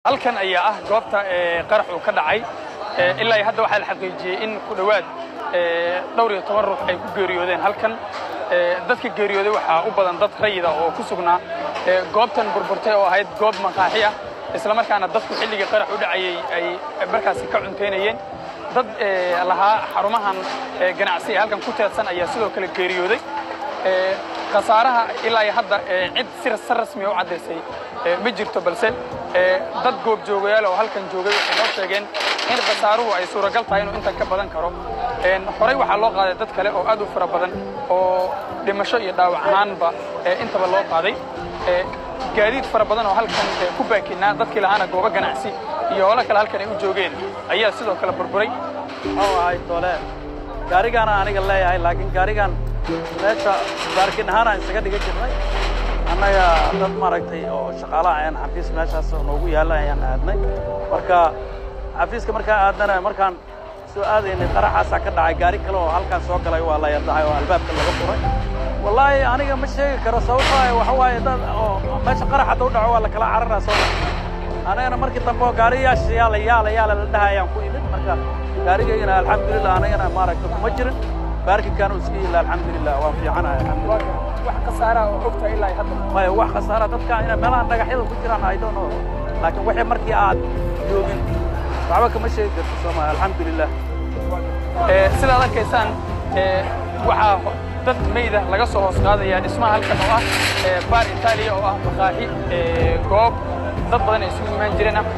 halkan ayaa ah goobta qarax uu ka dhacay ilaa iyo hadda waxaa la xaqiijiyey in ku dhowaad dhowr iyo toban ruux ay ku geeriyoodeen halkan dadka geeriyooday waxaa u badan dad rayida oo ku sugnaa goobtan burburtay oo ahayd goob maqaaxi ah isla markaana dadku xilligii qarax u dhacayey ay markaasi ka cuntaynayeen dad lahaa xarumahan ganacsi ee halkan ku teedsan ayaa sidoo kale geeriyooday khasaaraha ilaa iyo hadda cid si rasmiya u caddaysay ma jirto balse dad goobjoogayaal oo halkan joogay waxay noo sheegeen in khasaaruhu ay suuragal tahay inuu intan ka badan karo horey waxaa loo qaaday dad kale oo aad u fara badan oo dhimasho iyo dhaawac ahaanba intaba loo qaaday gaadiid fara badan oo halkan ku baakinaa dadkii lahaana goobo ganacsi iyo holo kale halkan ay u joogeen ayaa sidoo kale burburay muxuu ahay tole gaarigaana aniga leeyahay laakiin gaarigan meesha baarkin ahaan aan isaga dhigan jirnay annaga dad maaragtay oo shaqaalaha ayaan xafiis meeshaas noogu yaalla ayaan aadnay marka xafiiska markaa aadnana markaan soo aadaynay qaraxaasaa ka dhacay gaari kale oo halkaan soo galay waa la yadahay oo albaabka laga furay wallaahi aniga ma sheegi karo sababtoo ah waxa waaye dad oo meesha qarax hadda u dhaco waa la kala cararaa soo anagana markii dambe oo gaariyaasha yaala yaala yaala la dhaha ayaan ku imid marka gaarigaygana alxamdulillah anagana maaragta kuma jirin baarkinkaan uu iska yilla alxamdulillah waan fiicanahay alxamdulillah wax khasaaraha oo ogtahay ilaa iyo hadda maya wax khasaara dadka ina meelahan dhagaxyada ku jiraan I don't know laakiin wixii markii aad joogin waxba kama sheegi karto soomaa alxamdulillah sidaad arkaysaan waxaa dad mayda laga soo hoos qaadaya dhismaha halkan oo ah baar itaaliya oo ah maqaaxi goob dad badan ay isugu imaan jireen ah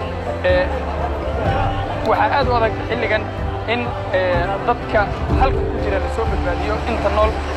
waxaa aad u adag xilligan in dadka halka ku jira la soo badbaadiyo inta nool